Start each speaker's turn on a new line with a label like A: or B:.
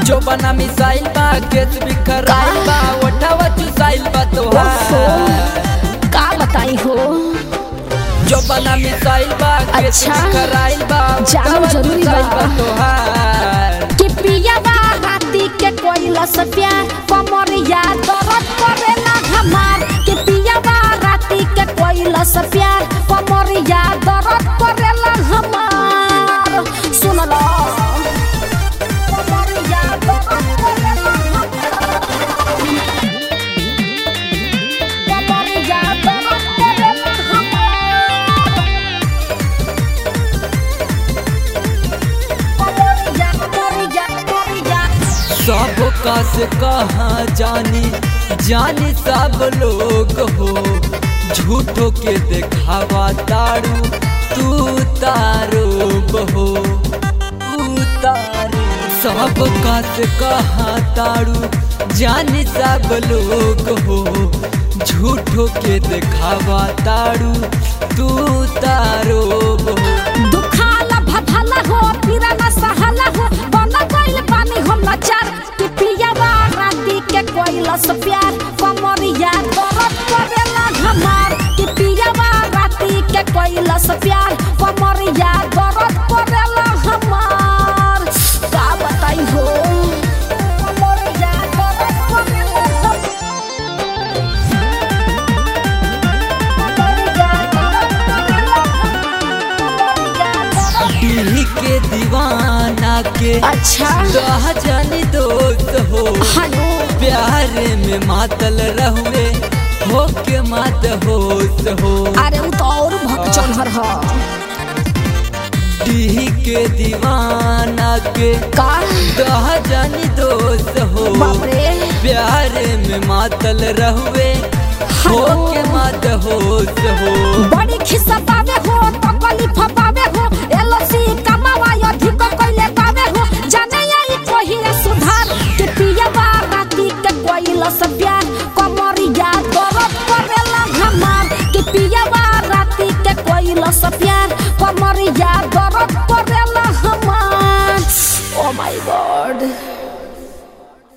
A: जो बना मिसाइल बा केस बिखराइल बा ओठावा चुसाइल बा तोहार
B: का बताई हो
A: जो बना मिसाइल बा केस
B: अच्छा।
A: बिखराइल बा
B: जानल
A: ओठावा
B: जरूरी
A: चुसाइल
B: बा।
A: बा तोहार
B: कि पियावा राती के कोइला से प्यार कमरिया दर्द करेला हमार कि पियावा राती के कोइला से प्यार कमरिया दर्द करेला हमार सुन लो कमरिया दर्द करेला हमार कमरिया दर्द करेला हमार कमरिया कमरिया कमरिया
A: सब कस कहाँ जानी जानी सब लोग हो झूठो के देखावा तारू तू तारो बहो तू तारो सब कस कहाँ तारू जानी सब लोग हो झूठो के देखावा तारू तू तारो बहो
B: दुखाला भभाला हो पीरा ना सहाला हो बना गइल पानी हम लाचार कि पियावा राती के कोइला से प्यार कमरिया दर्द करेला हमार कि पियावा राती के कोइला से प्यार कमरिया दर्द करेला हमार का बताई हो कमरिया दर्द करेला हमार। कमरिया दर्द करेला हमार।
A: पीढ़ी के दीवाना के
B: अच्छा
A: कहा जानी दोस्त हो
B: हेलो
A: प्यार में मातल रहुए हो के मात होश हो
B: अरे उ तो और भक चढ़र ह
A: पीढ़ी के दीवाना के
B: का
A: कहा जानी दोस्त हो
B: बाप रे
A: प्यार में मातल रहुए हो
B: हेलो।
A: के मात होश हो
B: बड़ी खिस्सा पावे हो तकली फपावे हो एलसी कमावा अधिक कइले पावे हो जाने आई कोहिरा सुधार के पियावा राती के कोइला से प्यार कमरिया दर्द करेला हमार के पियावा राती के कोइला से प्यार कमरिया दर्द करेला हमार ओ माय गॉड